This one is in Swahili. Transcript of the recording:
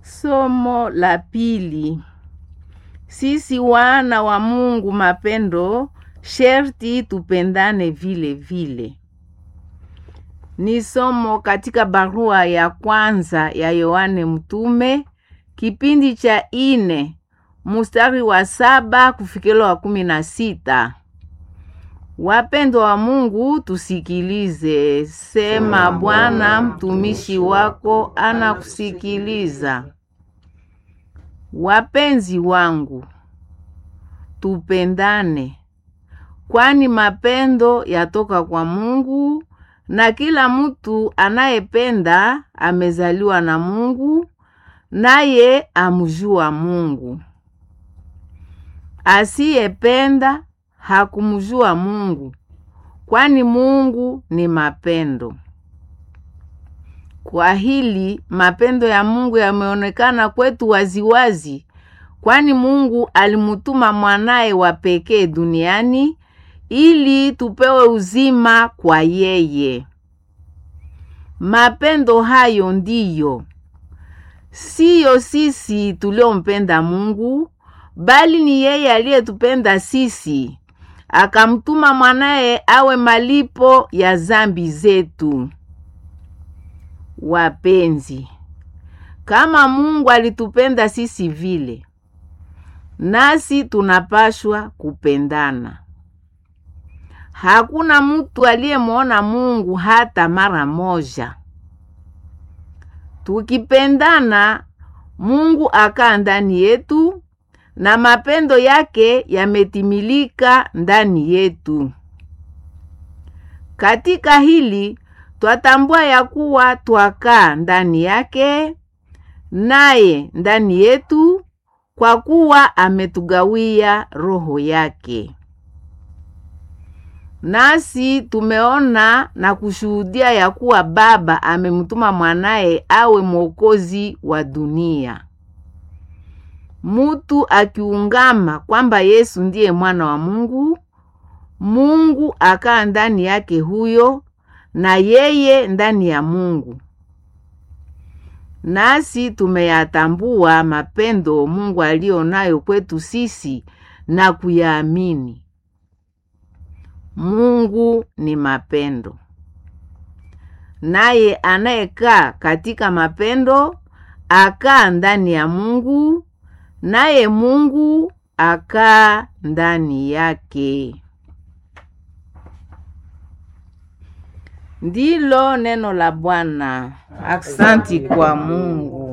Somo la pili. Sisi wana wa Mungu mapendo, sherti tupendane vile vile. Ni somo katika barua ya kwanza ya Yohane Mtume, kipindi cha ine, mustari wa saba kufikilo wa kumi na sita. Wapendwa wa Mungu, tusikilize. Sema Bwana, mtumishi wako anakusikiliza. Wapenzi wangu, tupendane, kwani mapendo yatoka kwa Mungu, na kila mtu anayependa amezaliwa na Mungu, naye amjua Mungu. Asiyependa hakumjua Mungu, kwani Mungu ni mapendo. Kwa hili mapendo ya Mungu yameonekana kwetu waziwazi, kwani Mungu alimutuma mwanaye wa pekee duniani ili tupewe uzima kwa yeye. Mapendo hayo ndiyo siyo sisi tuliompenda Mungu, bali ni yeye aliyetupenda sisi akamtuma mwanaye awe malipo ya zambi zetu. Wapenzi, kama Mungu alitupenda sisi vile, nasi tunapashwa kupendana. Hakuna mtu aliyemwona Mungu hata mara moja. Tukipendana, Mungu akaa ndani yetu na mapendo yake yametimilika ndani yetu. Katika hili twatambua ya kuwa twakaa ndani yake naye ndani yetu, kwa kuwa ametugawia roho yake. Nasi tumeona na kushuhudia ya kuwa Baba amemtuma mwanaye awe mwokozi wa dunia. Mutu akiungama kwamba Yesu ndiye mwana wa Mungu, Mungu akaa ndani yake huyo na yeye ndani ya Mungu. Nasi tumeyatambua mapendo Mungu aliyo nayo kwetu sisi na kuyaamini. Mungu ni mapendo. Naye anayekaa katika mapendo akaa ndani ya Mungu naye Mungu akaa ndani yake. Ndilo neno la Bwana. Aksanti kwa Mungu.